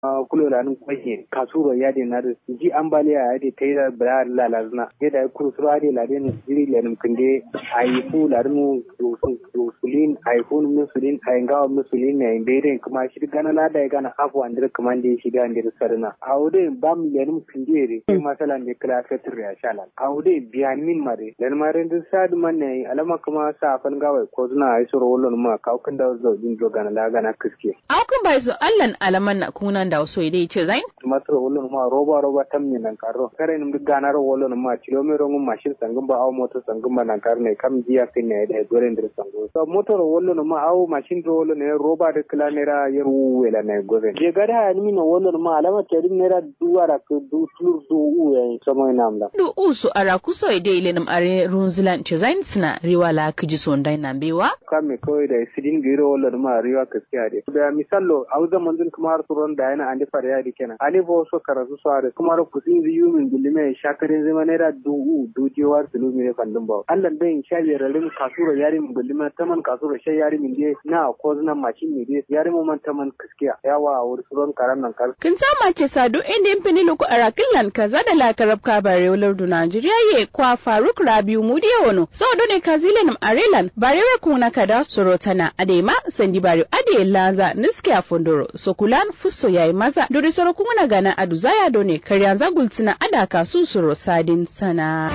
kulo da nun kwaye kasuro ya de na da ji ambaliya ya de tayi bra la la zna ya da kurusuro ya de la de ni jiri le num kinde ai fu la mu sulin ai fu mu sulin ai ngawa mu sulin ne bere kuma shi gana la da gana afu andre kuma de shi ga andre sarna awde bam le num kinde re masala ne kala fetur ya shala awde biyan min mare len mare ndu sad man ne alama kuma sa fan gawa ko zuna ai soro wollon ma ka kan da zo din do gana la gana kiske Aukun bai zo allan alaman na kunan da wasu idai ce zain? tumatir wolon ma roba roba tamni nan karo kare nim duk ganar wolon ma kilomero ngum mashin sangum ba aw moto sangum ba nan kar ne kam jiya kin ne da gore ndir sango so motor wolon ma aw mashin do wolon ne roba de kila nera yeru wela ne gore je gada ha ni no wolon ma alama te din nera duwara ko du tur du u ya so mo namla Du usu ara kuso idai ilenum are runzilan ce zain suna riwala kiji sondai nan bewa? kame kawai da sidin giro wolon ma riwa kaskiya de da misallo aw zaman din kuma har suron da yana andi fara yadi kenan ani bo so karasu so are kuma ro kusin zi yumin gulime shakarin zama nera du u du jewar sulu mi ne fandun ba Allah bai sha yararin kasuro yari min gulime taman kasuro shay yari min de na ko zina mashin mi de yari mu man taman kaskiya yawa a wuri suron karan nan kar Kin sama ce sadu inda yin fini luku a rakillan kaza da lakarab ka bare wular du Najeriya ye kwa Faruk Rabiu Mudiya wano. So do ne kazilen arelan barewe kuna kada sorotana adema sandi bare ade laza niske a fondoro so kulan fusto yayi maza dori soro kuna gana adu zaya do ne karyanza gultina adaka su soro sadin sana.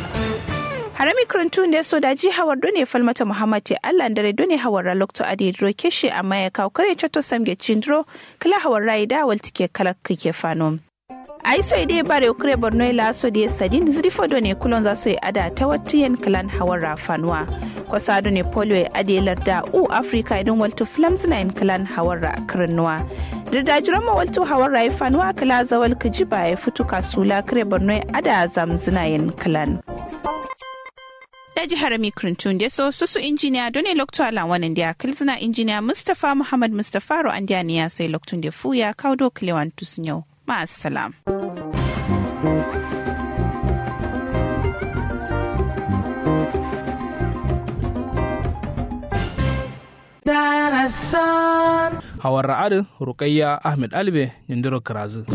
harami kuruntu ne so da ji hawar done falmata muhammad te allah dare done hawar ra lokto ade dro keshe amma ya kawo kare chato samge chindro kala hawar rai da wal tike kala kike fanom ai so ide bare ukre borno ila so de sadin zrifo do ne kulon za so ada ta wattiyen kalan hawar ra fanwa ko sado ne polio ade larda u africa idan walto flams na in kalan hawar ra kirnuwa da dajiran ma walto hawar ra fanwa kala zawal kijiba ya fitu kasula kre borno ada zamzina yin kalan daji harami krintun da so susu injiniya dole lokto ala wannan da kilzina injiniya mustapha muhammad mustapha ro an ya sai loktun da fuya kaudo kilewan tusnyau ma'assalam. hawar ra'adin rukayya ahmed albe nindiro kirazu